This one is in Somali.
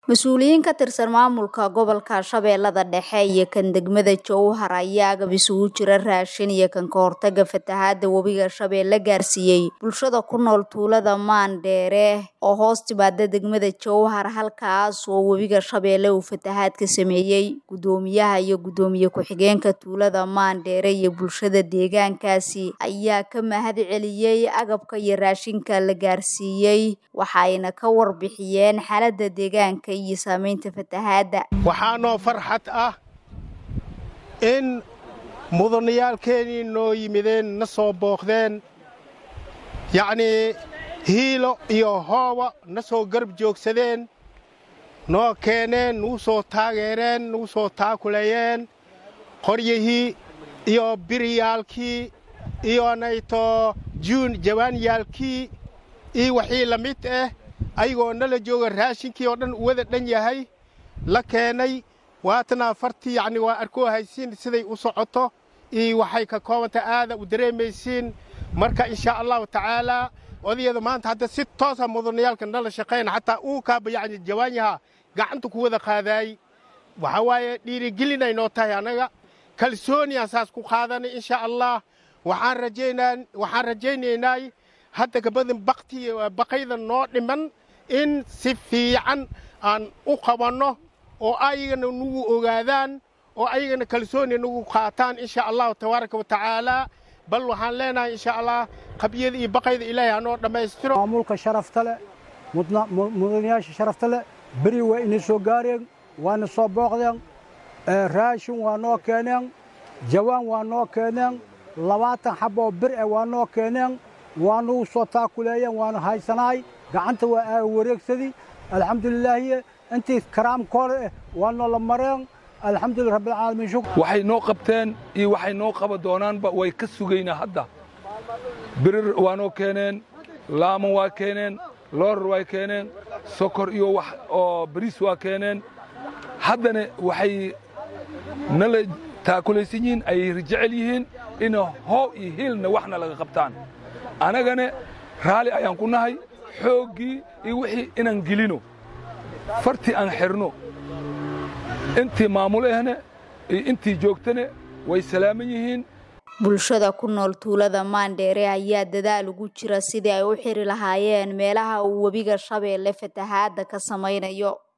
mas-uuliyiin ka tirsan maamulka gobolka shabeellada dhexe iyo kan degmada jowhar ayaa agab isugu jira raashin iyo kan ka hortaga fatahaada webiga shabeelle gaarsiiyey bulshada ku nool tuulada maandheere oo hoos timaada degmada jowhar halkaas oo webiga shabeelle uu fatahaad ka sameeyey guddoomiyaha iyo guddoomiye ku-xigeenka tuulada maandheere iyo bulshada deegaankaasi ayaa ka mahad celiyey agabka iyo raashinka la gaarsiiyey waxayna ka warbixiyeen xaalada deegaanka iyo saamaynta fatahaadda waxaanoo farxad ah in mudaniyaalkeennii noo yimideen na soo booqdeen yacnii hiilo iyo hooba na soo garab joogsadeen noo keeneen nugu soo taageereen nugu soo taakuleeyeen qoryihii iyo biryaalkii iyo nayto juun jawaanyaalkii iyo wixii la mid ah ayagoo nala jooga raashinkii oo dhan uwada dhan yahay la keenay waatana fartii yacni waa arkoo haysiin siday u socoto iyo waxay ka koobanta aada u dareemaysiin marka inshaa allahu tacaalaa odayada maanta hadda si toosa mudanayaalka nala shaqayna xataa uu kaaba yacni jawaanyaha gacanta ku wada qaadaay waxaa waaye dhiirigelinay noo tahay annaga kalsooniyaan saas ku qaadanay inshaa allah waxaan rajaynaa waxaan rajaynaynay hadda kabadin bakti baqayda noo dhiman in si fiican aan u qabanno oo ayagana nagu ogaadaan oo ayagana kalsooni nagu qaataan insha allahu tabaaraka wa tacaalaa bal waxaan leenahay insha allah qabyada iyo baqayda ilaahay hanoo dhammaystiro maamulka sharafta leh mudanayaasha sharafta leh beri waa ina soo gaareen waana soo booqdeen raashin waa noo keeneen jawaan waa noo keeneen labaatan xaboo bir eh waa noo keeneen waa nagu soo taakuleeyeen waanu haysanahay gacanta waa aaga wareegsadi alxamdulilaahiye intii karaamkooda eh waa noola mareen alxamdulillah rabbilcaalamiin shukr waxay noo qabteen iyo waxay noo qaba doonaanba way ka sugaynaa hadda birir waa noo keeneen laaman waa keeneen looror waa keeneen sokor iyo wax oo bariis waa keeneen haddana waxay nala taakulaysan yihiin ayay jecel yihiin ina hoow iyo hiilna waxna laga qabtaan annagana raalli ayaan ku nahay xooggii iyo wixii inaan gelino fartii aan xidhno intii maamulehne iyo intii joogtane way salaaman yihiin bulshada ku nool tuulada maandheere ayaa dadaal ugu jira sidii ay u xiri lahaayeen meelaha uu webiga shabeelle fatahaadda ka samaynayo